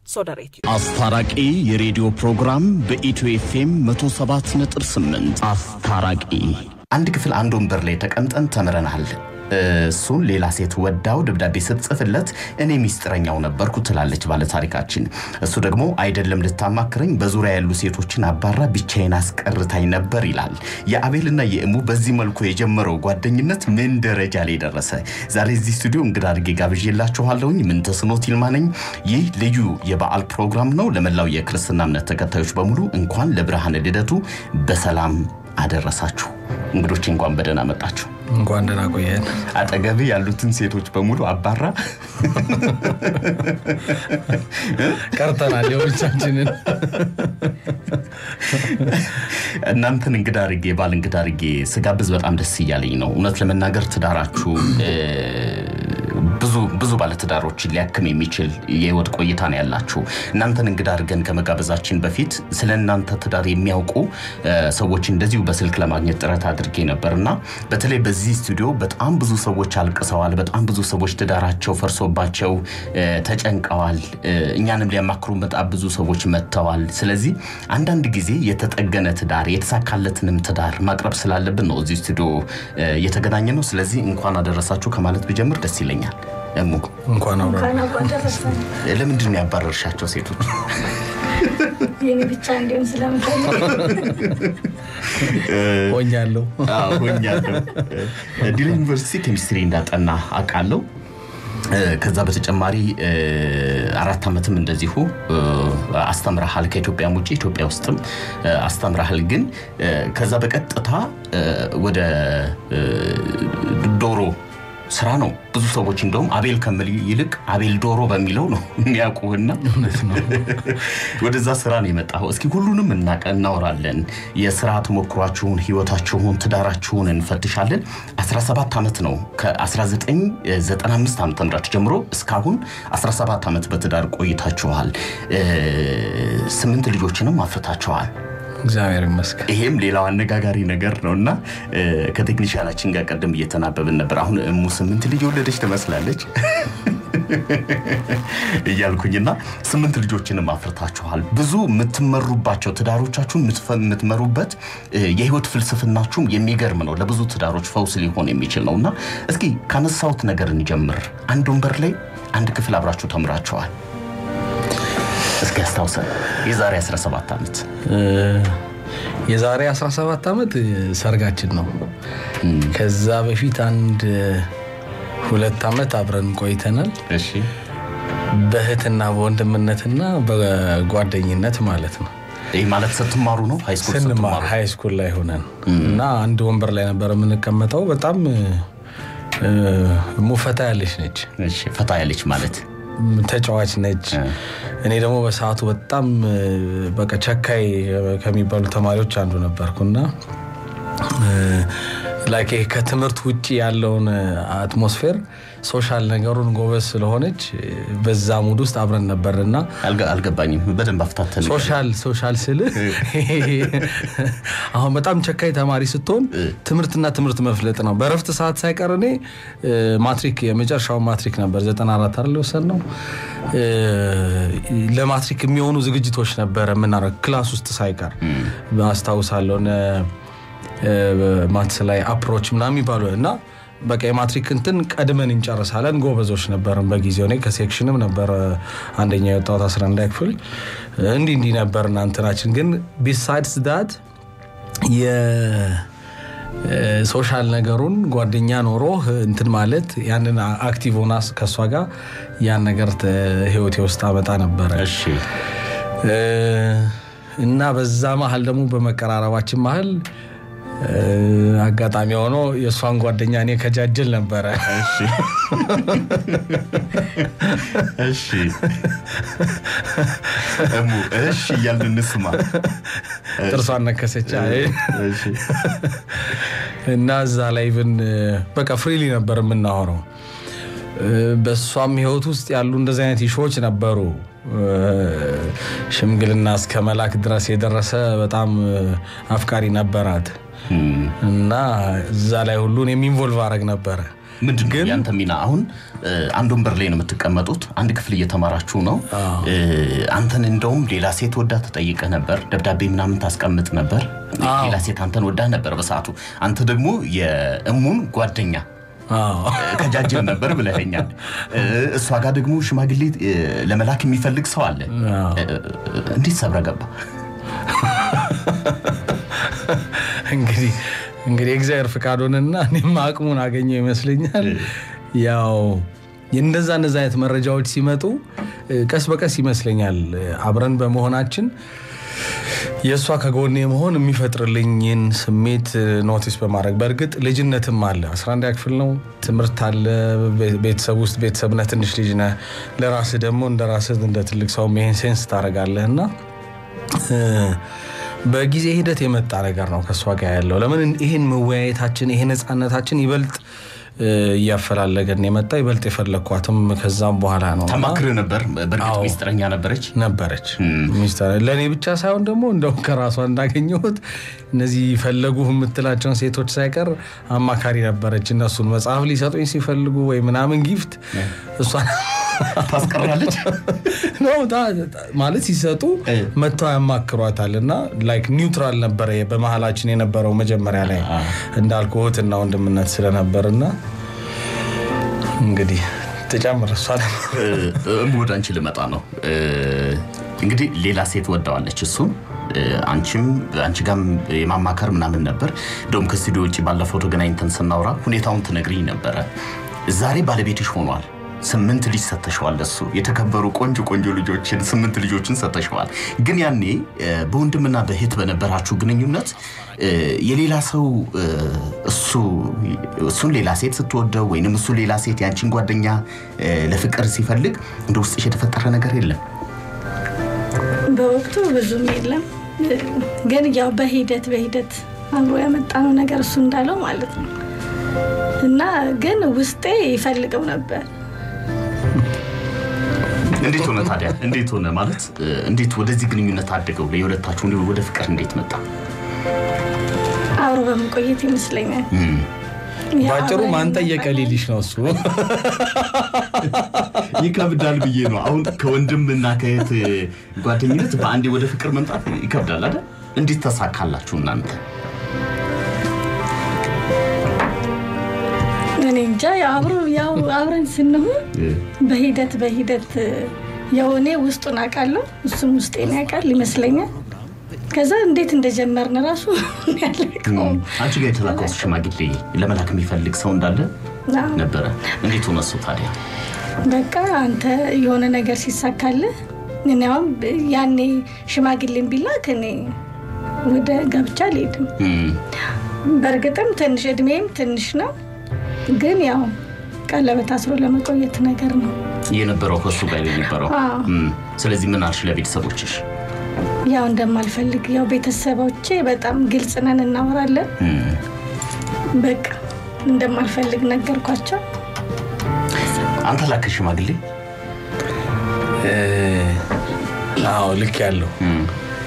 ሶደሬት አስታራቂ የሬዲዮ ፕሮግራም በኢትዮ ኤፍኤም 107.8 አስታራቂ አንድ ክፍል አንድ ወንበር ላይ ተቀምጠን ተምረናል። እሱን ሌላ ሴት ወዳው ደብዳቤ ስትጽፍለት እኔ ሚስጥረኛው ነበርኩ ትላለች ባለታሪካችን። እሱ ደግሞ አይደለም ልታማክረኝ በዙሪያ ያሉ ሴቶችን አባራ ብቻዬን አስቀርታኝ ነበር ይላል። የአቤልና የእሙ በዚህ መልኩ የጀመረው ጓደኝነት ምን ደረጃ ላይ ደረሰ? ዛሬ እዚህ ስቱዲዮ እንግዳ አድርጌ ጋብዤላችኋለሁኝ። ምንተስኖት ይልማ ነኝ። ይህ ልዩ የበዓል ፕሮግራም ነው። ለመላው የክርስትና እምነት ተከታዮች በሙሉ እንኳን ለብርሃነ ልደቱ በሰላም አደረሳችሁ። እንግዶች እንኳን በደህና መጣችሁ። እንኳን ደህና ቆየን። አጠገብ ያሉትን ሴቶች በሙሉ አባራ ቀርተናል የብቻችንን። እናንተን እንግዳ አድርጌ ባል እንግዳ አድርጌ ስጋብዝ በጣም ደስ እያለኝ ነው። እውነት ለመናገር ትዳራችሁ ብዙ ብዙ ባለትዳሮችን ሊያክም የሚችል የህይወት ቆይታ ነው ያላችሁ። እናንተን እንግዳ አድርገን ከመጋበዛችን በፊት ስለ እናንተ ትዳር የሚያውቁ ሰዎች እንደዚሁ በስልክ ለማግኘት ጥረት አድርጌ ነበር እና በተለይ በዚህ ስቱዲዮ በጣም ብዙ ሰዎች አልቅሰዋል። በጣም ብዙ ሰዎች ትዳራቸው ፈርሶባቸው ተጨንቀዋል። እኛንም ሊያማክሩ በጣም ብዙ ሰዎች መጥተዋል። ስለዚህ አንዳንድ ጊዜ የተጠገነ ትዳር የተሳካለትንም ትዳር ማቅረብ ስላለብን ነው እዚህ ስቱዲዮ የተገናኘ ነው። ስለዚህ እንኳን አደረሳችሁ ከማለት ብጀምር ደስ ይለኛል። እሙ እንኳን አብረ ለምንድን ነው ያባረርሻቸው ሴቶች? የኔ ብቻ እንዲሆን ስለምፈልግ ሆኛለሁ። ሆኛለሁ። ዲላ ዩኒቨርሲቲ ኬሚስትሪ እንዳጠና አውቃለሁ። ከዛ በተጨማሪ አራት ዓመትም እንደዚሁ አስተምረሃል። ከኢትዮጵያም ውጭ ኢትዮጵያ ውስጥም አስተምረሃል። ግን ከዛ በቀጥታ ወደ ዶሮ ስራ ነው። ብዙ ሰዎች እንደውም አቤል ከምል ይልቅ አቤል ዶሮ በሚለው ነው የሚያውቁህና ወደዛ ስራ ነው የመጣኸው። እስኪ ሁሉንም እናወራለን። የስራ ተሞክሯችሁን፣ ህይወታችሁን፣ ትዳራችሁን እንፈትሻለን። 17 ዓመት ነው ከ1995 ዓ ም ጀምሮ እስካሁን 17 ዓመት በትዳር ቆይታችኋል። ስምንት ልጆችንም አፍርታችኋል። እግዚአብሔር ይመስገን። ይሄም ሌላው አነጋጋሪ ነገር ነው እና ከቴክኒሽያናችን ጋር ቀደም እየተናበብን ነበር። አሁን እሙ ስምንት ልጅ የወለደች ትመስላለች እያልኩኝና ስምንት ልጆችንም አፍርታችኋል። ብዙ የምትመሩባቸው ትዳሮቻችሁን የምትመሩበት የህይወት ፍልስፍናችሁም የሚገርም ነው። ለብዙ ትዳሮች ፈውስ ሊሆን የሚችል ነው እና እስኪ ካነሳሁት ነገር እንጀምር። አንድ ወንበር ላይ አንድ ክፍል አብራችሁ ተምራችኋል። እስኪ ያስታውሰን። የዛሬ 17 ዓመት የዛሬ 17 ዓመት ሰርጋችን ነው። ከዛ በፊት አንድ ሁለት ዓመት አብረን ቆይተናል። እሺ በእህትና በወንድምነትና በጓደኝነት ማለት ነው። ይህ ማለት ስትማሩ ነው? ሃይስኩል ስንማር ስትማሩ? ሃይ ስኩል ላይ ሆነን እና አንድ ወንበር ላይ ነበር የምንቀመጠው። በጣም ሙፈታ ያለች ነች፣ እሺ ፈታ ያለች ማለት ተጫዋች ነች። እኔ ደግሞ በሰዓቱ በጣም በቃ ቸካይ ከሚባሉ ተማሪዎች አንዱ ነበርኩና ላይክ ይሄ ከትምህርት ውጭ ያለውን አትሞስፌር ሶሻል ነገሩን ጎበዝ ስለሆነች በዛ ሙድ ውስጥ አብረን ነበርና አልገ- አልገባኝም። በደንብ አፍታተን ሶሻል ሶሻል ስል አሁን በጣም ቸካይ ተማሪ ስትሆን ትምህርትና ትምህርት መፍለጥ ነው። በረፍት ሰዓት ሳይቀር እኔ ማትሪክ የመጨረሻውን ማትሪክ ነበር 94 አይደል የወሰድነው። ለማትሪክ የሚሆኑ ዝግጅቶች ነበረ የምናደርገው ክላስ ውስጥ ሳይቀር አስታውሳለሁ። እነ ማትስ ላይ አፕሮች ምናምን የሚባሉ እና በቃ የማትሪክ እንትን ቀድመን እንጨርሳለን። ጎበዞች ነበርን በጊዜው። እኔ ከሴክሽንም ነበር አንደኛ የወጣሁት 11 ክፍል። እንዲህ እንዲህ ነበር እና እንትናችን ግን ቢሳይድስ ዳት የሶሻል ነገሩን ጓደኛ ኖሮ እንትን ማለት ያንን አክቲቭ ሆና ከእሷ ጋር ያን ነገር ተ- ህይወቴ ውስጥ አመጣ ነበረ እሺ እና በዛ መሀል ደግሞ በመቀራረባችን መሀል አጋጣሚ ሆኖ የእሷን ጓደኛ እኔ ከጃጅል ነበረ። እሺ እሺ እሙ እሺ እያልን እንስማ። ጥርሷን ነከሰች አይ። እሺ እና እዛ ላይ ብን በቃ ፍሪሊ ነበር የምናወራው። በእሷም ህይወት ውስጥ ያሉ እንደዚህ አይነት ኢሾዎች ነበሩ። ሽምግልና እስከ መላክ ድረስ የደረሰ በጣም አፍቃሪ ነበራት። እና እዛ ላይ ሁሉ እኔም ኢንቮልቭ አረግ ነበረ። ምንድን ነው ያንተ ሚና? አሁን እ፣ አንድ ወንበር ላይ ነው የምትቀመጡት። አንድ ክፍል እየተማራችሁ ነው። እ፣ አንተን እንደውም ሌላ ሴት ወዳ ተጠይቀ ነበር፣ ደብዳቤ ምናምን ታስቀምጥ ነበር። ሌላ ሴት አንተን ወዳ ነበር በሰዓቱ። አንተ ደግሞ የእሙን ጓደኛ አዎ። ከጃጅል ነበር ብለኸኛል። እ፣ እሷ ጋር ደግሞ ሽማግሌ እ፣ ለመላክ የሚፈልግ ሰው አለ። አዎ። እ፣ እንዴት ሰብረ ገባ? እንግዲህ እንግዲህ እግዚአብሔር ፍቃድ ሆነና እኔም አቅሙን አገኘው ይመስለኛል። ያው እንደዛ እንደዛ አይነት መረጃዎች ሲመጡ እ፣ ቀስ በቀስ ይመስለኛል እ፣ አብረን በመሆናችን የእሷ ከጎኔ መሆን የሚፈጥርልኝን ስሜት እ፣ ኖቲስ በማድረግ በእርግጥ ልጅነትም አለ 11 ክፍል ነው ትምህርት አለ ቤ- ቤተሰብ ውስጥ ቤተሰብነህ ትንሽ ልጅ ነህ ለራስህ ደግሞ እንደ ራስህ እንደ ትልቅ ሰው ይሄን ሴንስ ታደርጋለህ እና እ፣ በጊዜ ሂደት የመጣ ነገር ነው ከእሷ ጋር ያለው። ለምን ይህን መወያየታችን ይሄ ነፃነታችን ይበልጥ እ፣ እያፈላለገን የመጣ ይበልጥ የፈለግኳትም ከዛም በኋላ ነው እና ተማክር ነበር። በእርግጥ አዎ። ሚስጥረኛ ነበረች። ነበረች ሚስተር ለእኔ ብቻ ሳይሆን ደግሞ እንደው ከራሷ እንዳገኘሁት እነዚህ ፈለጉ የምትላቸውን ሴቶች ሳይቀር አማካሪ ነበረች። እነሱን መጽሐፍ ሊሰጡኝ ሲፈልጉ ወይ ምናምን ጊፍት እሷን ታስቀራለች። ነው ታ- ታ- ማለት ሲሰጡ እ። መጥተው ያማክሯታል እና ላይክ ኒውትራል ነበረ በመሀላችን የነበረው መጀመሪያ ላይ እንዳልኩ እህትና ወንድምነት ስለነበርና እንግዲህ ትጨምር እሷ ደግሞ እም ወደ አንቺ ልመጣ ነው። እ፣ እንግዲህ ሌላ ሴት ወደዋለች እሱም እ፣ አንቺም አንቺ ጋም የማማከር ምናምን ነበር። እንደውም ከስቱዲዮ ውጭ ባለፈው ተገናኝተን ስናወራ ሁኔታውን ትነግሪኝ ነበረ። ዛሬ ባለቤትሽ ሆኗል። ስምንት ልጅ ሰተሸዋል። እሱ የተከበሩ ቆንጆ ቆንጆ ልጆችን ስምንት ልጆችን ሰተሸዋል። ግን ያኔ እ፣ በወንድምና በእህት በነበራችሁ ግንኙነት እ፣ የሌላ ሰው እ፣ እሱ እሱን ሌላ ሴት ስትወደው ወይንም እሱ ሌላ ሴት ያንቺን ጓደኛ እ፣ ለፍቅር ሲፈልግ እንደ ውስጥሽ የተፈጠረ ነገር የለም? በወቅቱ ብዙም የለም፣ ግን ያው በሂደት በሂደት አብሮ ያመጣነው ነገር እሱ እንዳለው ማለት ነው እና ግን ውስጤ ይፈልገው ነበር። እንዴት ሆነ ታዲያ? እንዴት ሆነ ማለት እ፣ እንዴት ወደዚህ ግንኙነት አደገው? የሁለታችሁ እንዲሁ ወደ ፍቅር እንዴት መጣ? አብሮ በመቆየት ይመስለኛል። ያው ባጭሩ አብረን ማን ጠየቀ ነበርን። ሊልሽ ነው እሱ ይከብዳል ብዬ ነው። አሁን ከወንድምና ከእህት ጓደኝነት በአንዴ ወደ ፍቅር መምጣት ይከብዳል አይደል? እንዴት ተሳካላችሁ እናንተ? እኔ እንጃ ያው አብሮ ያው አብረን ስንሆን በሂደት በሂደት ያው እኔ ውስጡን አውቃለሁ እሱም ውስጤን ያውቃል ይመስለኛል። ከዛ እንዴት እንደጀመርን ራሱ ያለቀው አንቺ ጋር የተላከው ሽማግሌ ለመላክ የሚፈልግ ሰው እንዳለ አዎ። ነበረ። እንዴት ሆነ እሱ ታዲያ? በቃ አንተ የሆነ ነገር ሲሳካልህ እኔ አሁን ያኔ ሽማግሌን ቢላክ እኔ ወደ ጋብቻ አልሄድም። እም፣ በእርግጥም ትንሽ እድሜም ትንሽ ነው፣ ግን ያው ቀለበት አስሮ ለመቆየት ነገር ነው። የነበረው ከእሱ ጋር የነበረው አዎ። እም፣ ስለዚህ ምን አልሽ ለቤተሰቦችሽ? ያው እንደማልፈልግ ያው ቤተሰቦቼ በጣም ግልጽ ነን፣ እናወራለን። እም፣ በቃ እንደማልፈልግ ነገርኳቸው። አንተ ላከ ሽማግሌ? አዎ ልክ ያለው እም፣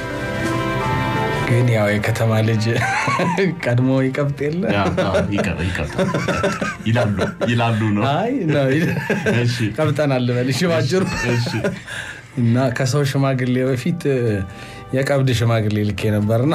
ግን ያው የከተማ ልጅ ቀድሞ ይቀብጥ የለ ያ፣ አዎ፣ ይቀር- ይቀርታል። ይላሉ ይላሉ ነው። አይ ነው እሺ። ቀብጠናል ልበልሽ ባጭሩ እሺ። እና ከሰው ሽማግሌ በፊት እ፣ የቀብድ ሽማግሌ ልኬ ነበርና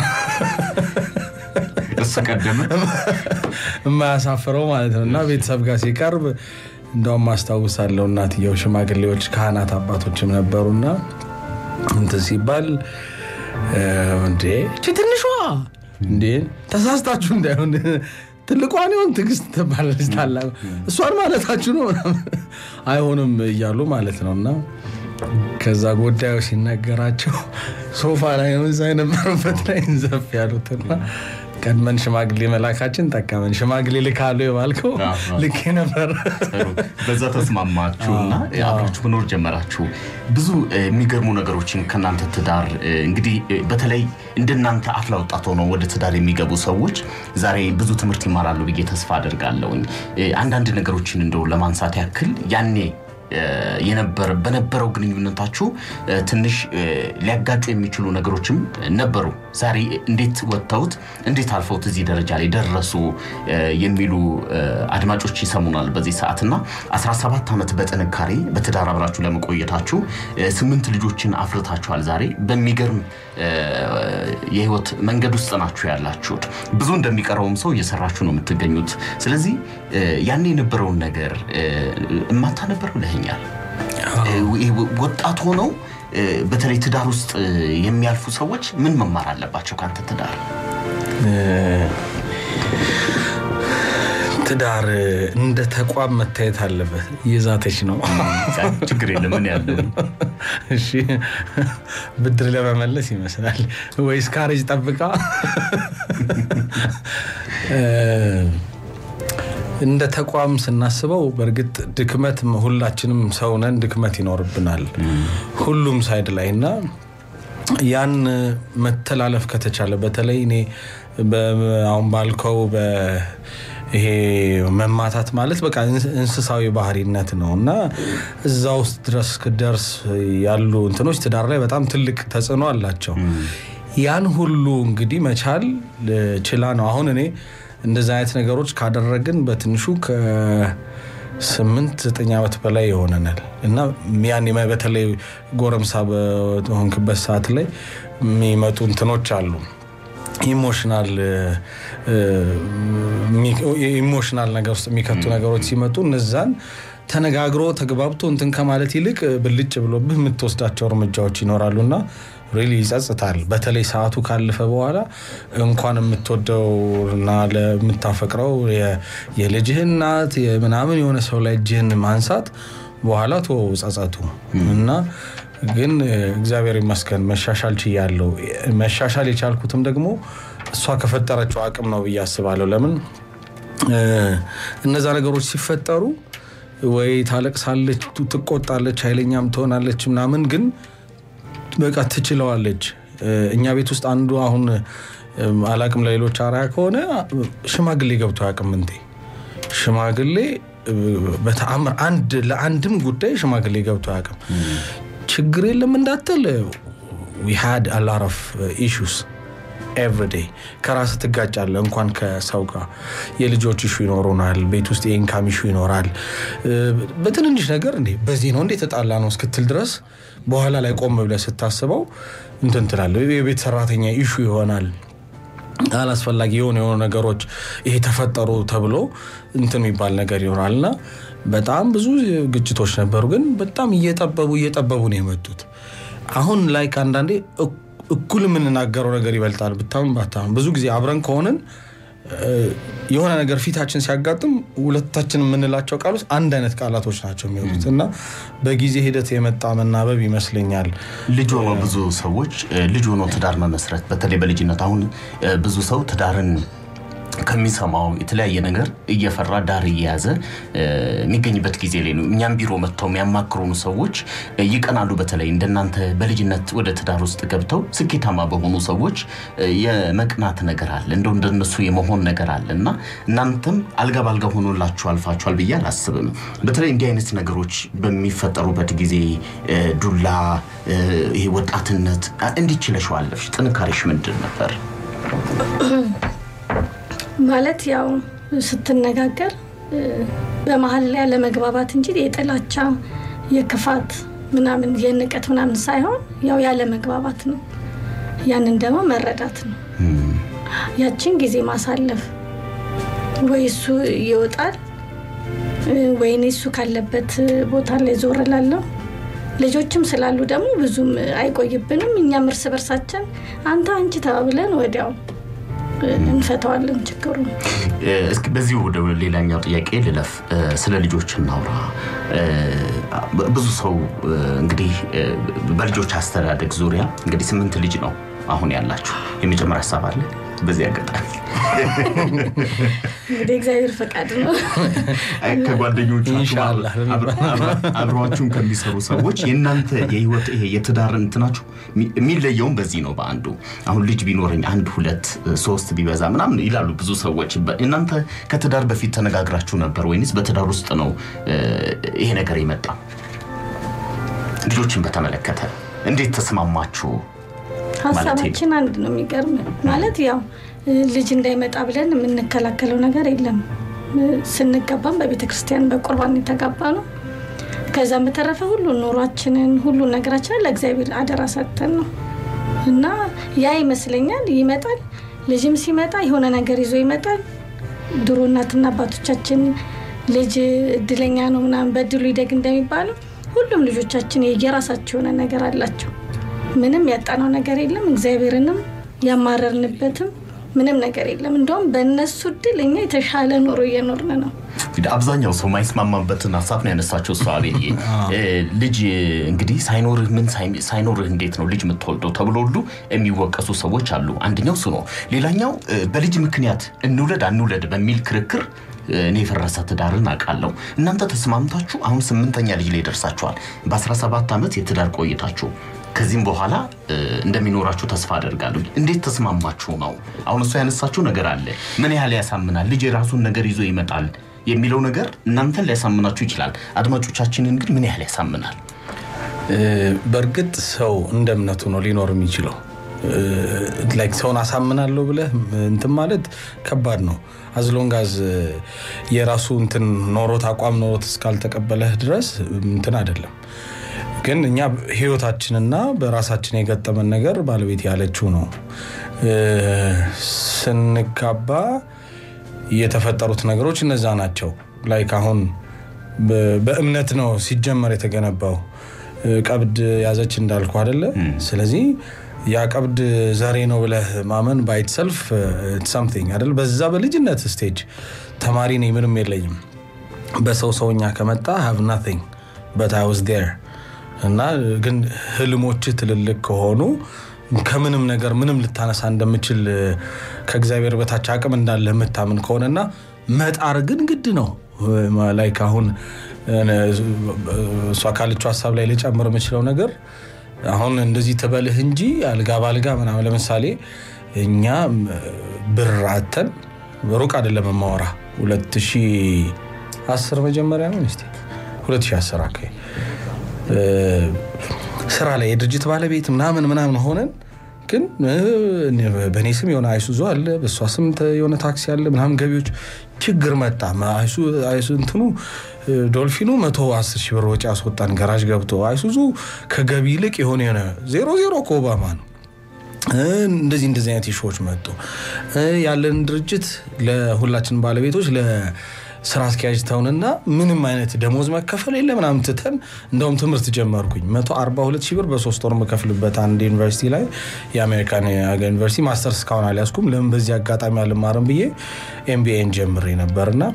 እሱ ቀደመ። የማያሳፍረው ማለት ነው እና ቤተሰብ ጋር ሲቀርብ እንደውም አስታውሳለሁ እናትየው ሽማግሌዎች ካህናት አባቶችም ነበሩና እንትን ሲባል እ፣ እንዴ እቺ ትንሿ እንዴ ተሳስታችሁ እንዳይሆን ትልቋን ይሆን ትዕግስት ትባላለች ታላቁ እሷን ማለታችሁ ነው ምናምን አይሆንም እያሉ ማለት ነው እና ከዛ ጉዳዩ ሲነገራቸው ሶፋ ላይ ነው እዛ የነበረበት ላይ እንዘፍ ያሉትና ቀድመን ሽማግሌ መላካችን ጠቀመን። ሽማግሌ ልካሉ የባልከው አዎ፣ አዎ። ልክ ነበር። ጥሩ። በዛ ተስማማችሁና አብራችሁ መኖር ጀመራችሁ። ብዙ እ፣ የሚገርሙ ነገሮችን ከእናንተ ትዳር እ፣ እንግዲህ እ፣ በተለይ እንደናንተ አፍላ ወጣት ሆነው ወደ ትዳር የሚገቡ ሰዎች ዛሬ ብዙ ትምህርት ይማራሉ ብዬ ተስፋ አደርጋለሁኝ። እ፣ አንዳንድ ነገሮችን እንደው ለማንሳት ያክል ያኔ የነበረ በነበረው ግንኙነታችሁ ትንሽ ሊያጋጩ የሚችሉ ነገሮችም ነበሩ። ዛሬ እንዴት ወጥተውት እንዴት አልፈውት እዚህ ደረጃ ላይ ደረሱ የሚሉ አድማጮች ይሰሙናል በዚህ ሰዓት እና 17 ዓመት በጥንካሬ በትዳር አብራችሁ ለመቆየታችሁ ስምንት ልጆችን አፍርታችኋል። ዛሬ በሚገርም የህይወት መንገድ ውስጥ ናችሁ ያላችሁት። ብዙ እንደሚቀረውም ሰው እየሰራችሁ ነው የምትገኙት። ስለዚህ ያን የነበረውን ነገር እማታ ነበር ብለኸኛል። ወጣት ሆነው በተለይ ትዳር ውስጥ የሚያልፉ ሰዎች ምን መማር አለባቸው ከአንተ ትዳር? ትዳር እንደ ተቋም መታየት አለበት። የዛተች ነው። ችግር የለም ምን ያለው እሺ፣ ብድር ለመመለስ ይመስላል ወይስ ካሬጅ ጠብቃ እንደ ተቋም ስናስበው በእርግጥ ድክመት ሁላችንም ሰውነን ድክመት ይኖርብናል ሁሉም ሳይድ ላይ እና ያን መተላለፍ ከተቻለ በተለይ እኔ አሁን ባልከው ይሄ መማታት ማለት በቃ እንስሳዊ ባህሪነት ነው እና እዛ ውስጥ ድረስ ክደርስ ያሉ እንትኖች ትዳር ላይ በጣም ትልቅ ተጽዕኖ አላቸው። ያን ሁሉ እንግዲህ መቻል ችላ ነው። አሁን እኔ እንደዚህ አይነት ነገሮች ካደረግን በትንሹ ከስምንት ዘጠኝ ዓመት በላይ ይሆነናል እና ያን በተለይ ጎረምሳ በሆንክበት ሰዓት ላይ የሚመጡ እንትኖች አሉ ኢሞሽናል ኢሞሽናል ነገር ውስጥ የሚከቱ ነገሮች ሲመጡ እነዛን ተነጋግሮ ተግባብቶ እንትን ከማለት ይልቅ ብልጭ ብሎብህ የምትወስዳቸው እርምጃዎች ይኖራሉ እና ሪሊ ይጸጽታል። በተለይ ሰዓቱ ካለፈ በኋላ እንኳን የምትወደው እና ለምታፈቅረው የልጅህ እናት ምናምን የሆነ ሰው ላይ እጅህን ማንሳት በኋላ ቶ ጸጸቱ እና ግን እግዚአብሔር ይመስገን መሻሻል ችያለሁ። መሻሻል የቻልኩትም ደግሞ እሷ ከፈጠረችው አቅም ነው ብዬ አስባለሁ። ለምን እነዛ ነገሮች ሲፈጠሩ ወይ ታለቅሳለች፣ ትቆጣለች፣ ኃይለኛም ትሆናለች ምናምን ግን በቃ ትችለዋለች። እኛ ቤት ውስጥ አንዱ አሁን አላቅም ለሌሎች አርአያ ከሆነ ሽማግሌ ገብቶ አያውቅም እንዴ ሽማግሌ በተአምር አንድ ለአንድም ጉዳይ ሽማግሌ ገብቶ አያውቅም። ችግር የለም እንዳትል ዊ ሃድ አ ሎት ኦፍ ኢሹስ ኤቭሪዴይ ከራስ ትጋጫለህ። እንኳን ከሰው ጋር የልጆች ኢሹ ይኖሩናል። ቤት ውስጥ የኢንካም ኢሹ ይኖራል። በትንንሽ ነገር እንዴ በዚህ ነው እንዴ ተጣላ ነው እስክትል ድረስ በኋላ ላይ ቆም ብለህ ስታስበው እንትን ትላለህ። የቤት ሰራተኛ ኢሹ ይሆናል። አላስፈላጊ የሆኑ የሆኑ ነገሮች ይሄ ተፈጠሩ ተብሎ እንትን የሚባል ነገር ይሆናል እና በጣም ብዙ ግጭቶች ነበሩ፣ ግን በጣም እየጠበቡ እየጠበቡ ነው የመጡት። አሁን ላይ ከአንዳንዴ እኩል የምንናገረው ነገር ይበልጣል። ብታምን ባታምን ብዙ ጊዜ አብረን ከሆንን የሆነ ነገር ፊታችን ሲያጋጥም ሁለታችን የምንላቸው ቃሎች አንድ አይነት ቃላቶች ናቸው የሚሆኑት እና በጊዜ ሂደት የመጣ መናበብ ይመስለኛል። ልጅ ሆኖ ብዙ ሰዎች ልጅ ሆኖ ትዳር መመስረት በተለይ በልጅነት አሁን ብዙ ሰው ትዳርን ከሚሰማው የተለያየ ነገር እየፈራ ዳር እየያዘ የሚገኝበት ጊዜ ላይ ነው። እኛም ቢሮ መጥተው የሚያማክሩን ሰዎች ይቀናሉ። በተለይ እንደናንተ በልጅነት ወደ ትዳር ውስጥ ገብተው ስኬታማ በሆኑ ሰዎች የመቅናት ነገር አለ፣ እንደው እንደነሱ የመሆን ነገር አለ እና እናንተም አልጋ ባልጋ ሆኖላችሁ አልፋችኋል ብዬ አላስብም። በተለይ እንዲህ አይነት ነገሮች በሚፈጠሩበት ጊዜ ዱላ፣ ይሄ ወጣትነት እንዲችለሽው አለፍሽ። ጥንካሬሽ ምንድን ነበር? ማለት ያው ስትነጋገር በመሀል ላይ ያለመግባባት እንጂ የጥላቻ የክፋት ምናምን የንቀት ምናምን ሳይሆን ያው ያለመግባባት ነው። ያንን ደግሞ መረዳት ነው። ያችን ጊዜ ማሳለፍ ወይ እሱ ይወጣል ወይ እኔ እሱ ካለበት ቦታ ላይ ዞር እላለሁ። ልጆችም ስላሉ ደግሞ ብዙም አይቆይብንም። እኛም እርስ በርሳችን አንተ አንቺ ተባብለን ወዲያው እንፈተዋለን ችግሩ። እስኪ በዚሁ ወደ ሌላኛው ጥያቄ ልለፍ። ስለ ልጆች እናውራ። ብዙ ሰው እንግዲህ በልጆች አስተዳደግ ዙሪያ እንግዲህ ስምንት ልጅ ነው አሁን ያላችሁ። የመጨመር ሀሳብ አለ? በዚህ አጋጣሚ እንግዲህ እግዚአብሔር ፈቃድ ነው። አይ፣ ከጓደኞቻችሁ ኢንሻአላህ አብረ- አብረ- አብረዋችሁም ከሚሰሩ ሰዎች የእናንተ የህይወት ይሄ የትዳር እንትናችሁ የሚ- የሚለየውም በዚህ ነው። በአንዱ አሁን ልጅ ቢኖረኝ አንድ ሁለት ሶስት ቢበዛ ምናምን ይላሉ ብዙ ሰዎች። በ- እናንተ ከትዳር በፊት ተነጋግራችሁ ነበር ወይንስ በትዳር ውስጥ ነው እ፣ ይሄ ነገር የመጣ? ልጆችን በተመለከተ እንዴት ተስማማችሁ? ሀሳባችን አንድ ነው። የሚገርም ማለት ያው እ፣ ልጅ እንዳይመጣ ብለን የምንከላከለው ነገር የለም። እ፣ ስንገባም በቤተ ክርስቲያን በቁርባን የተጋባ ነው። ከዛም በተረፈ ሁሉ ኑሯችንን ሁሉ ነገራችንን ለእግዚአብሔር አደራ ሰጥተን ነው እና ያ ይመስለኛል ይመጣል። ልጅም ሲመጣ የሆነ ነገር ይዞ ይመጣል። ድሮ እናትና አባቶቻችን ልጅ እድለኛ ነው ምናምን በድሉ ይደግ እንደሚባለው ሁሉም ልጆቻችን የየራሳቸው የሆነ ነገር አላቸው። ምንም ያጣነው ነገር የለም። እግዚአብሔርንም ያማረርንበትም ምንም ነገር የለም። እንደውም በእነሱ እድል እኛ የተሻለ ኑሮ እየኖርን ነው። እንግዲህ አብዛኛው ሰው ማይስማማበትን ሀሳብ ነው ያነሳቸው። እሱ አቤልዬ እ፣ ልጅ እንግዲህ ሳይኖርህ ምን ሳይ- ሳይኖርህ እንዴት ነው ልጅ የምትወልደው ተብሎ ሁሉ የሚወቀሱ ሰዎች አሉ። አንደኛው እሱ ነው። ሌላኛው እ፣ በልጅ ምክንያት እንውለድ አንውለድ በሚል ክርክር እ፣ እኔ የፈረሰ ትዳርን አውቃለሁ። እናንተ ተስማምታችሁ አሁን ስምንተኛ ልጅ ላይ ደርሳችኋል። በ17 ዓመት የትዳር ቆይታችሁ ከዚህም በኋላ እ፣ እንደሚኖራችሁ ተስፋ አደርጋለሁ። እንዴት ተስማማችሁ ነው? አሁን እሱ ያነሳችሁ ነገር አለ። ምን ያህል ያሳምናል? ልጅ የራሱን ነገር ይዞ ይመጣል የሚለው ነገር እናንተን ሊያሳምናችሁ ይችላል። አድማጮቻችንን ግን ምን ያህል ያሳምናል? እ፣ በእርግጥ ሰው እንደ እምነቱ ነው ሊኖር የሚችለው። እ፣ ላይክ ሰውን አሳምናለሁ ብለህ እንትን ማለት ከባድ ነው። አዝሎንጋዝ የራሱ እንትን ኖሮት አቋም ኖሮት እስካልተቀበለህ ድረስ እንትን አይደለም። ግን እኛ ህይወታችንና በራሳችን የገጠመን ነገር ባለቤት ያለችው ነው። እ፣ ስንጋባ የተፈጠሩት ነገሮች እነዛ ናቸው። ላይክ አሁን በ- በእምነት ነው ሲጀመር የተገነባው። እ፣ ቀብድ ያዘች እንዳልኩ አደለ? ስለዚህ ያ ቀብድ ዘሬ ነው ብለህ ማመን ባይት ሰልፍ ሳምቲንግ አደለ? በዛ በልጅነት ስቴጅ ተማሪ ነኝ ምንም የለኝም በሰው ሰውኛ ከመጣ ሃቭ ናቲንግ በት አይ ዋዝ ዴር እና ግን ህልሞች ትልልቅ ከሆኑ ከምንም ነገር ምንም ልታነሳ እንደምችል ከእግዚአብሔር በታች አቅም እንዳለ የምታምን ከሆነና መጣር ግን ግድ ነው። ላይክ አሁን እሷ ካለችው ሀሳብ ላይ ልጨምር የምችለው ነገር አሁን እንደዚህ ትበልህ እንጂ አልጋ ባልጋ ምናምን ለምሳሌ እኛ ብር አተን ሩቅ አይደለም የማወራ 2010 መጀመሪያ ነው ስ 2010 አካባቢ ስራ ላይ የድርጅት ባለቤት ምናምን ምናምን ሆነን ግን በእኔ ስም የሆነ አይሱዙ አለ፣ በእሷ ስም የሆነ ታክሲ አለ ምናምን ገቢዎች ችግር መጣ። አይሱ እንትኑ ዶልፊኑ መቶ አስር ሺህ ብር ወጪ ያስወጣን ገራዥ ገብቶ አይሱዙ ከገቢ ይልቅ የሆነ የሆነ ዜሮ ዜሮ ከኦባማ ነው። እንደዚህ እንደዚህ አይነት ኢሹዎች መጡ። ያለን ድርጅት ለሁላችን ባለቤቶች ስራ አስኪያጅ ተውንና ምንም አይነት ደሞዝ መከፈል የለ ምናምን ትተን እንደውም ትምህርት ጀመርኩኝ። 142 ሺህ ብር በሶስት ወር የምከፍልበት አንድ ዩኒቨርሲቲ ላይ የአሜሪካን ዩኒቨርሲቲ ማስተርስ እስካሁን አልያዝኩም። ለምን በዚህ አጋጣሚ አልማርም ብዬ ኤምቢኤን ጀምሬ ነበርና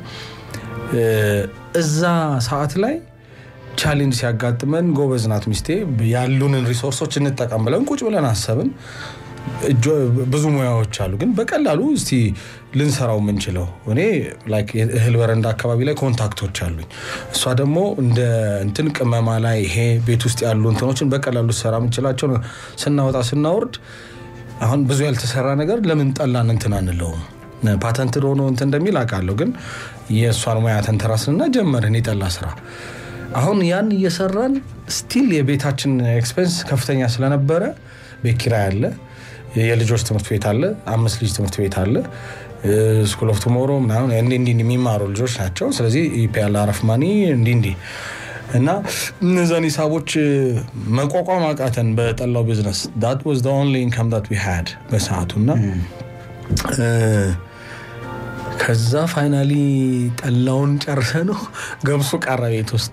እዛ ሰዓት ላይ ቻሌንጅ ሲያጋጥመን ጎበዝ ናት ሚስቴ፣ ያሉንን ሪሶርሶች እንጠቀም ብለን ቁጭ ብለን አሰብን። ብዙ ሙያዎች አሉ፣ ግን በቀላሉ እስቲ ልንሰራው የምንችለው እኔ እህል በረንዳ አካባቢ ላይ ኮንታክቶች አሉኝ። እሷ ደግሞ እንደ እንትን ቅመማ ላይ ይሄ ቤት ውስጥ ያሉ እንትኖችን በቀላሉ ልሰራ የምንችላቸው ስናወጣ ስናወርድ፣ አሁን ብዙ ያልተሰራ ነገር ለምን ጠላን እንትን አንለውም? ፓተንት ሆኖ እንትን እንደሚል አውቃለሁ፣ ግን የእሷን ሙያ ተንተራስንና ጀመርን የጠላ ስራ። አሁን ያን እየሰራን ስቲል የቤታችን ኤክስፔንስ ከፍተኛ ስለነበረ ቤት ኪራይ አለ የልጆች ትምህርት ቤት አለ። አምስት ልጅ ትምህርት ቤት አለ። ስኩል ኦፍ ቱሞሮ ምናምን እንዲህ እንዲህ የሚማሩ ልጆች ናቸው። ስለዚህ ኢፒያል አረፍ ማኒ እንዲህ እንዲህ እና እነዛን ሂሳቦች መቋቋም አቃተን በጠላው ቢዝነስ ዳት ዋዝ ዘ ኦንሊ ኢንካም ዳት ዊ ሃድ በሰዓቱ እና ከዛ ፋይናሊ ጠላውን ጨርሰ ነው ገብሱ ቀረ ቤት ውስጥ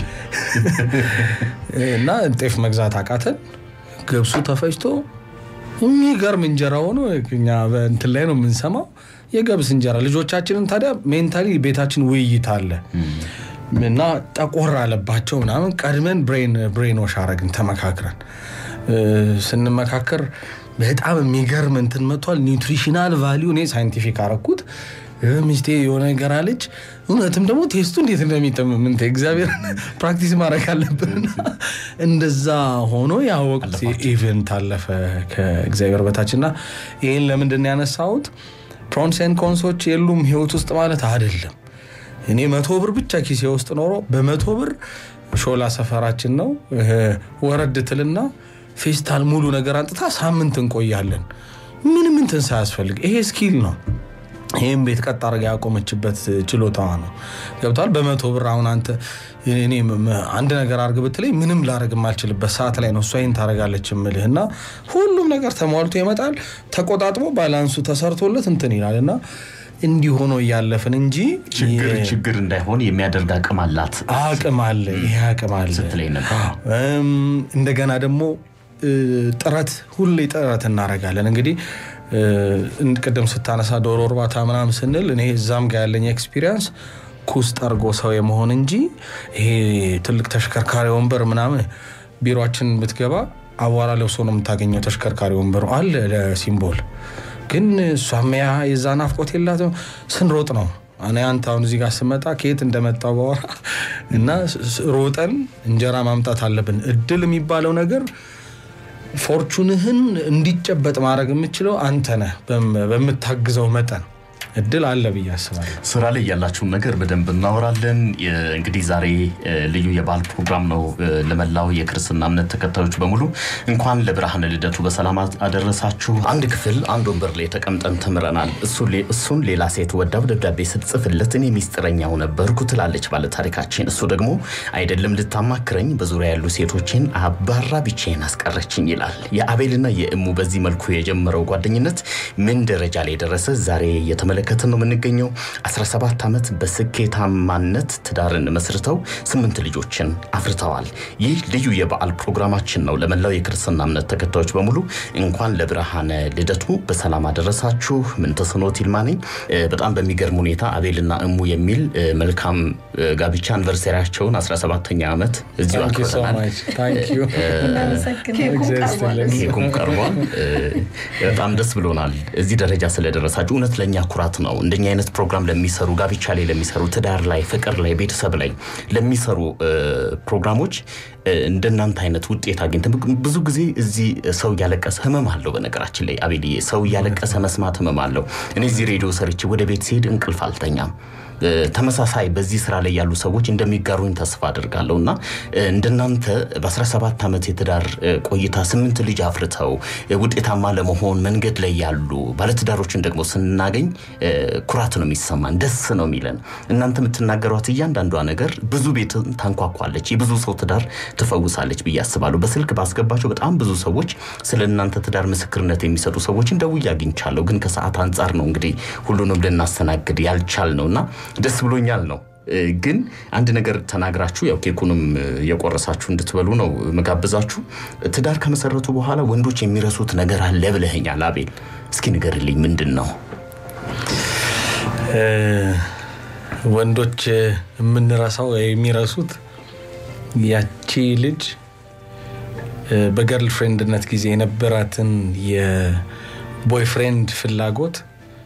እና ጤፍ መግዛት አቃተን። ገብሱ ተፈጭቶ የሚገርም እንጀራ ሆኖ እኛ በእንትን ላይ ነው የምንሰማው የገብስ እንጀራ። ልጆቻችንን ታዲያ ሜንታሊ ቤታችን ውይይት አለ እና ጠቆር አለባቸው ምናምን ቀድመን ብሬን ዋሽ አረግን ተመካክረን ስንመካከር በጣም የሚገርም እንትን መጥቷል። ኒውትሪሽናል ቫሊዩ እኔ ሳይንቲፊክ አረኩት። ሚስቴ የሆነ ነገር አለች። እውነትም ደግሞ ቴስቱ እንዴት እንደሚጠምም እንትን እግዚአብሔር ፕራክቲስ ማድረግ አለብንና እንደዛ ሆኖ ያወቁት ኢቨንት አለፈ ከእግዚአብሔር በታችና ይህን ለምንድን ነው ያነሳሁት? ፕሮንስ ኤንድ ኮንሶች የሉም ህይወት ውስጥ ማለት አይደለም። እኔ መቶ ብር ብቻ ኪሴ ውስጥ ኖሮ በመቶ ብር ሾላ ሰፈራችን ነው ወረድ ትልና ፌስታል ሙሉ ነገር አንጥታ ሳምንት እንቆያለን። ምንም እንትን ሳያስፈልግ ይሄ ስኪል ነው። ይህም ቤት ቀጥ አድርጋ ያቆመችበት ችሎታዋ ነው። ገብቷል። በመቶ ብር አሁን አንተ እኔ አንድ ነገር አድርግ ብትለኝ ምንም ላደርግ የማልችልበት ሰዓት ላይ ነው እሷ ይህን ታደርጋለች የምልህ እና ሁሉም ነገር ተሟልቶ ይመጣል። ተቆጣጥሞ ባላንሱ ተሰርቶለት እንትን ይላል እና እንዲህ ሆኖ እያለፍን እንጂ ችግር ችግር እንዳይሆን የሚያደርግ አቅም አላት አቅም አለ። ይሄ አቅም አለ ስትለኝ ነበር። እንደገና ደግሞ ጥረት ሁሌ ጥረት እናደርጋለን። እንግዲህ ቅድም ስታነሳ ዶሮ እርባታ ምናምን ስንል እኔ እዛም ጋር ያለኝ ኤክስፒሪየንስ ኩስ ጠርጎ ሰው የመሆን እንጂ ይሄ ትልቅ ተሽከርካሪ ወንበር ምናምን ቢሮችን ብትገባ አቧራ ለብሶ ነው የምታገኘው። ተሽከርካሪ ወንበሩ አለ ለሲምቦል ግን እሷም ያ የዛ ናፍቆት የላትም። ስንሮጥ ነው እኔ አንተ አሁን እዚህ ጋር ስመጣ ከየት እንደመጣው በወራ እና ሮጠን እንጀራ ማምጣት አለብን። እድል የሚባለው ነገር ፎርቹንህን እንዲጨበጥ ማድረግ የምችለው አንተ ነህ በምታግዘው መጠን እድል አለ ብዬ አስባለሁ። ስራ ላይ ያላችሁን ነገር በደንብ እናወራለን። እንግዲህ ዛሬ ልዩ የበዓል ፕሮግራም ነው። ለመላው የክርስትና እምነት ተከታዮች በሙሉ እንኳን ለብርሃነ ልደቱ በሰላም አደረሳችሁ። አንድ ክፍል አንድ ወንበር ላይ ተቀምጠን ተምረናል። እሱን ሌላ ሴት ወዳው ደብዳቤ ስትጽፍለት እኔ ሚስጥረኛው ነበርኩ ትላለች ባለ ታሪካችን። እሱ ደግሞ አይደለም ልታማክረኝ በዙሪያ ያሉ ሴቶችን አባራ ብቻዬን አስቀረችኝ ይላል። የአቤልና የእሙ በዚህ መልኩ የጀመረው ጓደኝነት ምን ደረጃ ላይ ደረሰ? ዛሬ የተመለ እየተመለከትን ነው የምንገኘው። 17 ዓመት በስኬታማነት ትዳርን መስርተው ስምንት ልጆችን አፍርተዋል። ይህ ልዩ የበዓል ፕሮግራማችን ነው። ለመላው የክርስትና እምነት ተከታዮች በሙሉ እንኳን ለብርሃነ ልደቱ በሰላም አደረሳችሁ። ምንተስኖት ይልማ ነኝ። በጣም በሚገርም ሁኔታ አቤልና እሙ የሚል መልካም ጋብቻ አንቨርሰሪያቸውን 17ኛ ዓመት እዚሁ አክብረናል። ኬኩም ቀርቧል። በጣም ደስ ብሎናል እዚህ ደረጃ ስለደረሳችሁ። እውነት ለእኛ ኩራት ነው። እንደኛ አይነት ፕሮግራም ለሚሰሩ ጋብቻ ላይ ለሚሰሩ ትዳር ላይ፣ ፍቅር ላይ፣ ቤተሰብ ላይ ለሚሰሩ ፕሮግራሞች እንደናንተ አይነት ውጤት አግኝተን ብዙ ጊዜ እዚህ ሰው እያለቀሰ ህመም አለው። በነገራችን ላይ አቤልዬ ሰው እያለቀሰ መስማት ህመም አለው። እኔ እዚህ ሬዲዮ ሰርቼ ወደ ቤት ሲሄድ እንቅልፍ አልተኛም። ተመሳሳይ በዚህ ስራ ላይ ያሉ ሰዎች እንደሚጋሩኝ ተስፋ አድርጋለሁ እና እንደናንተ በ17 ዓመት የትዳር ቆይታ ስምንት ልጅ አፍርተው ውጤታማ ለመሆን መንገድ ላይ ያሉ ባለትዳሮችን ደግሞ ስናገኝ ኩራት ነው የሚሰማን፣ ደስ ነው የሚለን። እናንተ የምትናገሯት እያንዳንዷ ነገር ብዙ ቤት ታንኳኳለች፣ የብዙ ሰው ትዳር ትፈውሳለች ብዬ አስባለሁ። በስልክ ባስገባቸው በጣም ብዙ ሰዎች ስለ እናንተ ትዳር ምስክርነት የሚሰጡ ሰዎችን ደውዬ አግኝቻለሁ። ግን ከሰዓት አንጻር ነው እንግዲህ ሁሉንም ልናስተናግድ ያልቻል ነው እና ደስ ብሎኛል ነው ግን አንድ ነገር ተናግራችሁ ያው ኬኩንም የቆረሳችሁ እንድትበሉ ነው መጋብዛችሁ። ትዳር ከመሰረቱ በኋላ ወንዶች የሚረሱት ነገር አለ ብለኸኛል አቤል። እስኪ ንገርልኝ ምንድን ነው? ወንዶች የምንረሳው የሚረሱት ያቺ ልጅ በገርል ፍሬንድነት ጊዜ የነበራትን የቦይፍሬንድ ፍላጎት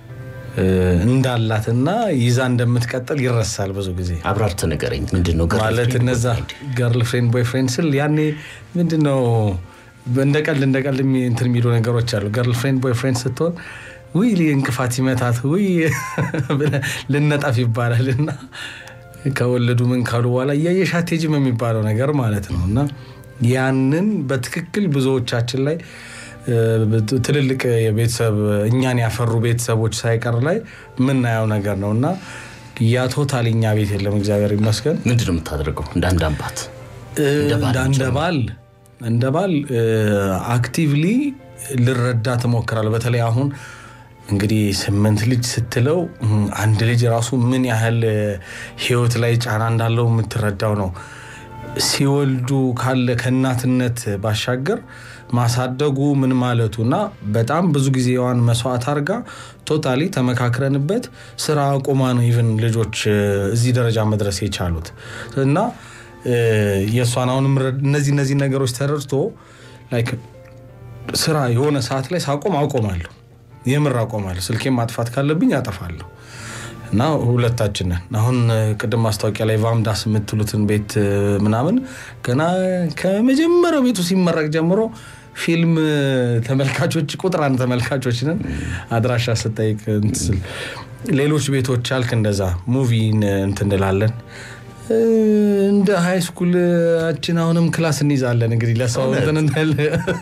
እንዳላትና ይዛ እንደምትቀጥል ይረሳል። ብዙ ጊዜ አብራርተ ንገረኝ። ምንድን ነው ማለት እነዛ ገርል ፍሬንድ ቦይፍሬንድ ስል ያኔ ምንድን ነው እንደ ቀልድ እንደ ቀልድ እንትን የሚሉ ነገሮች አሉ። ገርል ፍሬንድ ቦይፍሬንድ ስትሆን ውይ እንቅፋት ሲመታት ውይ ልነጠፍ ይባላል እና ከወለዱ ምን ካሉ በኋላ እያየሽ አትሄጂም የሚባለው ነገር ማለት ነው እና ያንን በትክክል ብዙዎቻችን ላይ ትልልቅ የቤተሰብ እኛን ያፈሩ ቤተሰቦች ሳይቀር ላይ የምናየው ነገር ነው እና ያ ቶታል እኛ ቤት የለም። እግዚአብሔር ይመስገን። ምንድን ነው የምታደርገው? እንደ አንድ አባት እንደ ባል እንደ ባል አክቲቭሊ ልረዳ ትሞክራለሁ። በተለይ አሁን እንግዲህ ስምንት ልጅ ስትለው አንድ ልጅ ራሱ ምን ያህል ህይወት ላይ ጫና እንዳለው የምትረዳው ነው። ሲወልዱ ካለ ከእናትነት ባሻገር ማሳደጉ ምን ማለቱ እና በጣም ብዙ ጊዜዋን መስዋዕት አድርጋ ቶታሊ ተመካክረንበት ስራ አቁማ ነው ኢቨን ልጆች እዚህ ደረጃ መድረስ የቻሉት እና የእሷን አሁንም እነዚህ እነዚህ ነገሮች ተረድቶ ስራ የሆነ ሰዓት ላይ ሳቆም አቆማለሁ። የምር አቆማለሁ። ስልኬን ማጥፋት ካለብኝ አጠፋለሁ። እና ሁለታችን ነን። አሁን እ፣ ቅድም ማስታወቂያ ላይ ቫምዳስ የምትሉትን ቤት እ፣ ምናምን ገና ከመጀመሪያው ቤቱ ሲመረቅ ጀምሮ ፊልም እ፣ ተመልካቾች ቁጥር አንድ ተመልካቾች ነን። አድራሻ ስጠይቅ እንትን ስል ሌሎች ቤቶች አልክ እንደዛ ሙቪ እንትን እንላለን። እ፣ እንደ ሃይ ስኩላችን አሁንም ክላስ እንይዛለን። እንግዲህ ለሰው እንትን እንዳለ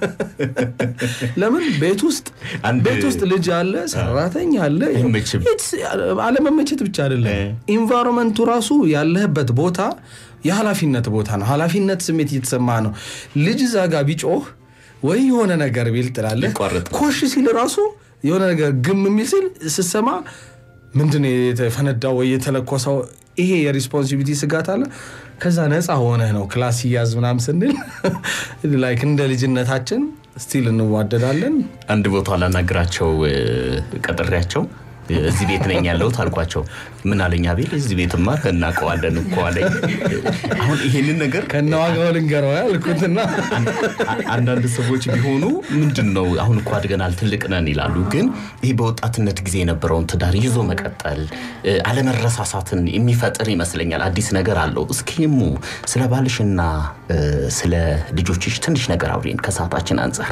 ለምን ቤት ውስጥ አንድ- ቤት ውስጥ ልጅ አለ፣ ሰራተኛ አለ። አይመችም። It's- አለመመቸት ብቻ አይደለም፣ ኢንቫይሮንመንቱ ራሱ ያለህበት ቦታ የኃላፊነት ቦታ ነው። ኃላፊነት ስሜት እየተሰማ ነው። ልጅ እዛ ጋ ቢጮህ ወይ የሆነ ነገር ቢል ትላለህ። ሊቋረጥ ኮሽ ሲል ራሱ የሆነ ነገር ግም የሚል ሲል ስትሰማ ምንድን ነው የተፈነዳው ወይ የተለኮሰው? ይሄ የሪስፖንሲቢሊቲ ስጋት አለ። ከዛ ነፃ ሆነህ ነው ክላስ ሲያዝ ምናምን ስንል ላይክ እንደ ልጅነታችን ስቲል እንዋደዳለን። አንድ ቦታ ላናግራቸው እ፣ ቀጥሬያቸው እ፣ እዚህ ቤት ነኝ ያለሁት አልኳቸው። ምን አለኝ አቤል፣ እዚህ ቤትማ እናውቀዋለን እኮ አለኝ። አሁን ይሄንን ነገር ከነ ዋጋው ልንገረው ያልኩትና አ- አንዳንድ ሰዎች ቢሆኑ ምንድን ነው አሁን እኮ አድገናል ትልቅ ነን ይላሉ። ግን ይህ በወጣትነት ጊዜ የነበረውን ትዳር ይዞ መቀጠል እ፣ አለመረሳሳትን የሚፈጥር ይመስለኛል። አዲስ ነገር አለው። እስኪሙ ስለ ባልሽና እ፣ ስለ ልጆችሽ ትንሽ ነገር አውሪን ከሰዓታችን አንጻር።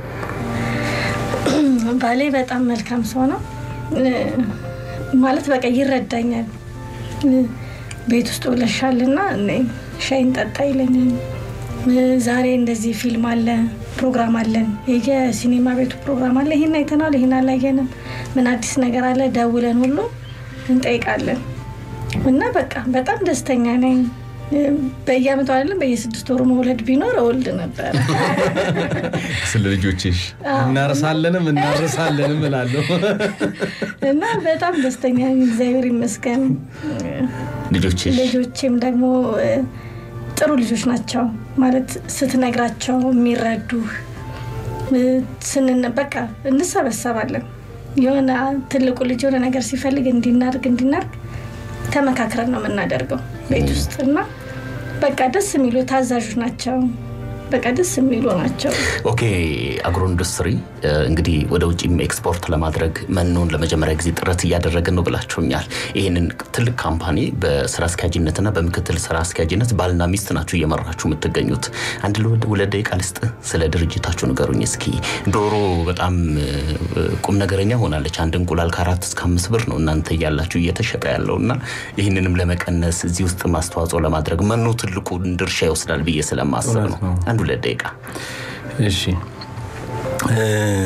ባሌ በጣም መልካም ሰው ነው እ፣ ማለት በቃ ይረዳኛል። እ፣ ቤት ውስጥ ውለሻልና ነይ ሻይን ጠጣ ይለኛል። እ፣ ዛሬ እንደዚህ ፊልም አለ ፕሮግራም አለን፣ የሲኔማ ቤቱ ፕሮግራም አለ፣ ይህን አይተናል፣ ይህን አላየንም፣ ምን አዲስ ነገር አለ ደውለን ሁሉ እንጠይቃለን። እና በቃ በጣም ደስተኛ ነኝ። እ፣ በየአመቱ አይደለም በየስድስት ወሩ መውለድ ቢኖር እወልድ ነበረ። ስለ ልጆችሽ እናርሳለንም እናርሳለንም እላለሁ። እና በጣም ደስተኛ ነኝ፣ እግዚአብሔር ይመስገን። ልጆችሽ ልጆቼም ደግሞ እ፣ ጥሩ ልጆች ናቸው ማለት ስትነግራቸው የሚረዱህ እ፣ ስንን በቃ እንሰበሰባለን። የሆነ ትልቁ ልጅ የሆነ ነገር ሲፈልግ እንዲናርግ እንዲናርግ ተመካክረን ነው የምናደርገው ቤት ውስጥ እና በቃ ደስ የሚሉ ታዛዦች ናቸው። በቃ ደስ የሚሉ ናቸው። ኦኬ አግሮ ኢንዱስትሪ እ፣ እንግዲህ ወደ ውጭም ኤክስፖርት ለማድረግ መኖን ለመጀመሪያ ጊዜ ጥረት እያደረግን ነው ብላችሁኛል። ይህንን ትልቅ ካምፓኒ በስራ አስኪያጅነትና በምክትል ስራ አስኪያጅነት ባልና ሚስት ናችሁ እየመራችሁ የምትገኙት። አንድ ለወደ ሁለት ደቂቃ ልስጥ፣ ስለ ድርጅታችሁ ንገሩኝ እስኪ። ዶሮ በጣም እ፣ ቁም ነገረኛ ሆናለች። አንድ እንቁላል ከአራት እስከ አምስት ብር ነው እናንተ እያላችሁ እየተሸጠ ያለው እና ይህንንም ለመቀነስ እዚህ ውስጥ ማስተዋጽኦ ለማድረግ መኖ ትልቁን ድርሻ ይወስዳል ብዬ ስለማስብ እውነት ነው። ነው። አንድ ሁለት ደቂቃ እሺ እ፣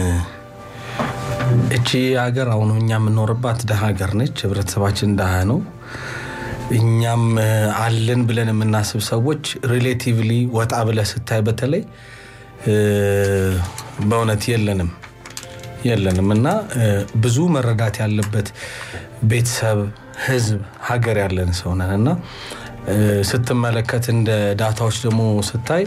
እቺ ሀገር አሁን እኛ የምንኖርባት ድሃ ሀገር ነች። ህብረተሰባችን ድሃ ነው። እኛም እ፣ አለን ብለን የምናስብ ሰዎች ሪሌቲቭሊ ወጣ ብለህ ስታይ በተለይ እ፣ በእውነት የለንም የለንም እና እ፣ ብዙ መረዳት ያለበት ቤተሰብ፣ ህዝብ፣ ሀገር ያለን ሰው ነን እና እ፣ ስትመለከት እንደ ዳታዎች ደግሞ ስታይ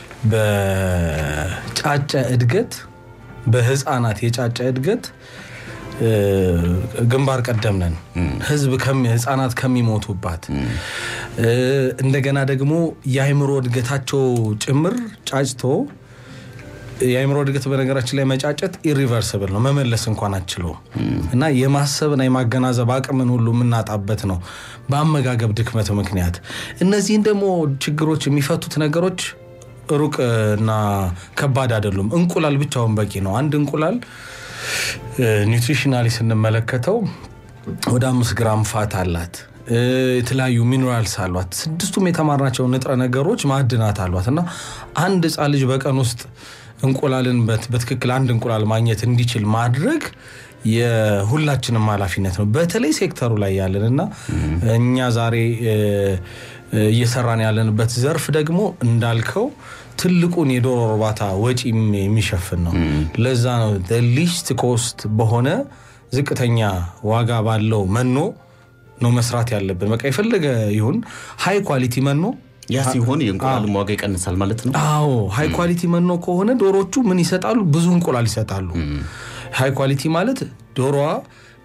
በጫጨ እድገት በህፃናት የጫጨ እድገት እ፣ ግንባር ቀደም ነን። ህዝብ ከሚ- ህፃናት ከሚሞቱባት እ፣ እንደገና ደግሞ የአእምሮ እድገታቸው ጭምር ጫጭቶ የአእምሮ እድገት በነገራችን ላይ መጫጨት ኢሪቨርስብል ነው፣ መመለስ እንኳን አችለውም እና የማሰብና የማገናዘብ አቅምን ሁሉ የምናጣበት ነው በአመጋገብ ድክመት ምክንያት። እነዚህን ደግሞ ችግሮች የሚፈቱት ነገሮች ሩቅ እና ከባድ አይደሉም። እንቁላል ብቻውን በቂ ነው። አንድ እንቁላል ኒውትሪሽናሊ ስንመለከተው ወደ አምስት ግራም ፋት አላት። እ፣ የተለያዩ ሚኔራልስ አሏት። ስድስቱም የተማርናቸው ንጥረ ነገሮች ማዕድናት አሏት እና አንድ ህፃን ልጅ በቀን ውስጥ እንቁላልን በት- በትክክል አንድ እንቁላል ማግኘት እንዲችል ማድረግ የሁላችንም ኃላፊነት ነው። በተለይ ሴክተሩ ላይ ያለን እና እኛ ዛሬ እ፣ እ፣ እየሰራን ያለንበት ዘርፍ ደግሞ እንዳልከው ትልቁን የዶሮ እርባታ ወጪም የሚሸፍን ነው። ለዛ ነው ሊስት ኮስት በሆነ ዝቅተኛ ዋጋ ባለው መኖ ነው መስራት ያለብን። በቃ የፈለገ ይሁን ሃይ ኳሊቲ መኖ ያ ሲሆን የእንቁላልም ዋጋ ይቀንሳል ማለት ነው። አዎ ሃይ ኳሊቲ መኖ ከሆነ ዶሮቹ ምን ይሰጣሉ? ብዙ እንቁላል ይሰጣሉ። ሃይ ኳሊቲ ማለት ዶሮዋ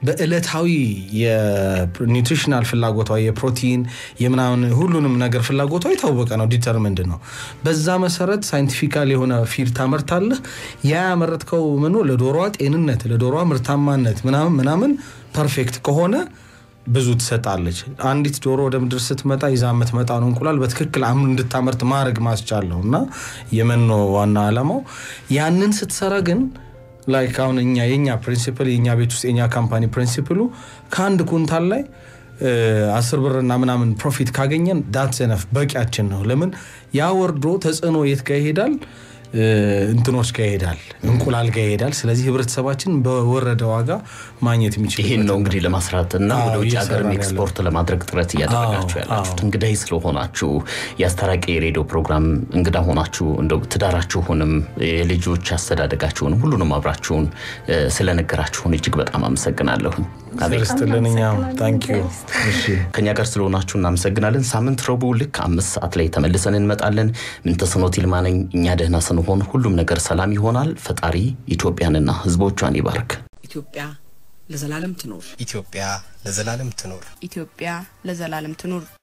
በእለታዊ የኒውትሪሽናል ፍላጎቷ የፕሮቲን የምናምን ሁሉንም ነገር ፍላጎቷ የታወቀ ነው፣ ዲተርምንድ ነው። በዛ መሰረት ሳይንቲፊካል የሆነ ፊድ ታመርታለህ። ያ ያመረትከው ምኑ ለዶሮዋ ጤንነት ለዶሮዋ ምርታማነት ምናምን ምናምን ፐርፌክት ከሆነ ብዙ ትሰጣለች። አንዲት ዶሮ ወደ ምድር ስትመጣ ይዛ የምትመጣውን እንቁላል በትክክል አምኑ እንድታመርት ማድረግ ማስቻለው እና የመኖ ዋና ዓላማው ያንን ስትሰራ ግን ላይክ አሁን እኛ የኛ ፕሪንሲፕል የኛ ቤት ውስጥ የኛ ካምፓኒ ፕሪንሲፕሉ ከአንድ ኩንታል ላይ አስር ብርና ምናምን ፕሮፊት ካገኘን ዳት ዘነፍ በቂያችን ነው። ለምን ያ ወርዶ ተጽዕኖ የት ጋር ይሄዳል? እንትኖች ጋር ይሄዳል፣ እንቁላል ጋር ይሄዳል። ስለዚህ ህብረተሰባችን በወረደ ዋጋ ማግኘት የሚችል ይህን ነው እንግዲህ ለማስራት እና አዎ፣ ወደ ውጭ እየሰራን ሀገርም ያለ። ኤክስፖርት ለማድረግ ጥረት እያደረጋችሁ አዎ፣ ያላችሁት አዎ። እንግዳይ ስለሆናችሁ የአስታራቂ የሬዲዮ ፕሮግራም እንግዳ ሆናችሁ እንደው ትዳራችሁንም የልጆች አስተዳደጋችሁንም ሁሉንም አብራችሁን እ፣ ስለነገራችሁን እጅግ በጣም አመሰግናለሁኝ። አቤት ስትልን እኛም ታንክ ዩ እሺ ከኛ ጋር ስለሆናችሁ እናመሰግናለን። ሳምንት ረቡዕ ልክ አምስት ሰዓት ላይ ተመልሰን እንመጣለን። ምንተስኖት ይልማ ነኝ። እኛ ደህና ስንሆን ሁሉም ነገር ሰላም ይሆናል። ፈጣሪ ኢትዮጵያንና ሕዝቦቿን ይባርክ። ኢትዮጵያ ለዘላለም ትኖር። ኢትዮጵያ ለዘላለም ትኖር። ኢትዮጵያ ለዘላለም ትኑር።